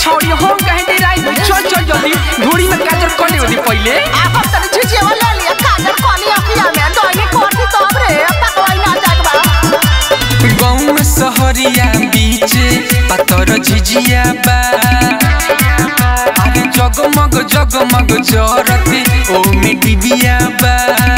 छोड़ी हम कहे दे राई चल चल जल्दी धूड़ी में काजर कर ले पहले आप तनी झिझिया ले लिया काजल कोली अखिया में दोनी कोठी तब रे पकवाई ना जागबा गाँव सहरिया बीच पातर झिझिया बा अरे जगमग जगमग जरते ओ में डिबिया बा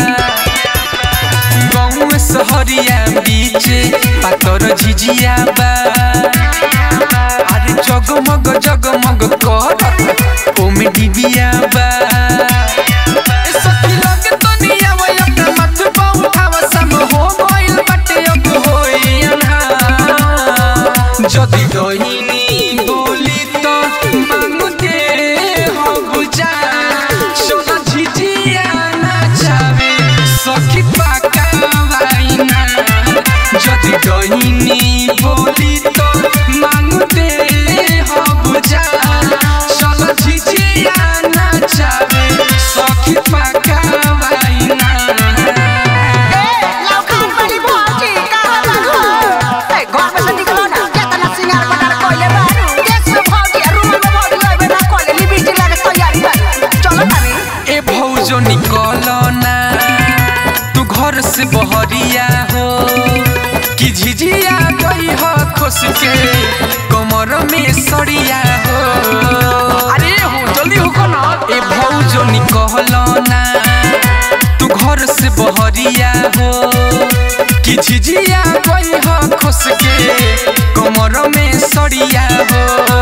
गाँव सहरिया बीच पातर झिझिया बा अरे जगमग जगमग करत ओ में डिबिया बा ए सखी लगे तनिया वो अपना मत पाउठावा सम हो गइल बाटे अब होई अन्हार। जदि दहिनी बोली तो मांगू दे हो बुझा सोना झिझिया नाचावे सखी पाका वाइना जदि दहिनी बोली तो मांगू दे हो बुझा सोना झिझिया नाचावे सखी पाका वाइना ए लौकान वाली भौजी कहां बारू ए घर में से निकलो ना केतना सिंगार पटार कोइले बारू देश में भौजी रूम में भौजी लइबे ना कोइले लिबिटी लागे तैयारी कर चलो तनी ए भौजो निकल ना तू घर से बहरिया हो कि झिझिया गई हो खुश के कमर में सड़िया हो अरे हो जल्दी हो ना ए भौजो निकल ना तू घर से बहरिया हो कि झिझिया गई हो खुश के कमर में सड़िया हो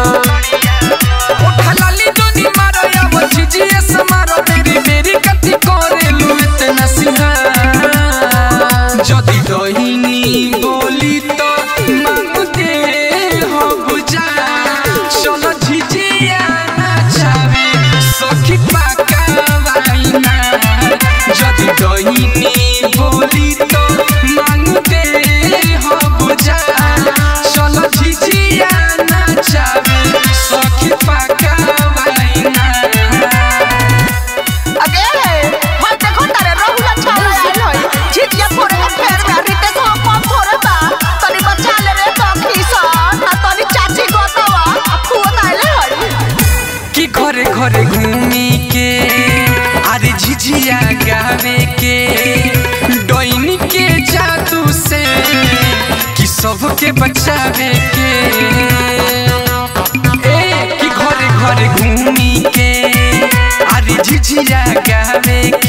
उठा लाली जोनी मारो या वो झिझिया से मारो तेरी मेरी कथी करे लू इतना सिंहार जदि दहिनी बोली तो मांग दे हो बुझा चलो झिझिया नाचावे सखी पाका वाइना जदि दहिनी बोली तो मांग दे हो बुझा चलो झिझिया नाचावे सखी पाका वाइना अगे होय देखो तारे रहुला छाला आइल होय झिझिया फोड़े के फेर में रितेश हो कम फोड़े बा तनी बचा ले रे सखी सन आ तनी चाची गोतवा आ फुआ आइले होय कि घरे घरे घूमी के अरे झिझिया गावे के डोइनी के जादू से कि सबके बचावे के ए कि घरे घरे घूमी के अरे झिझिया गावे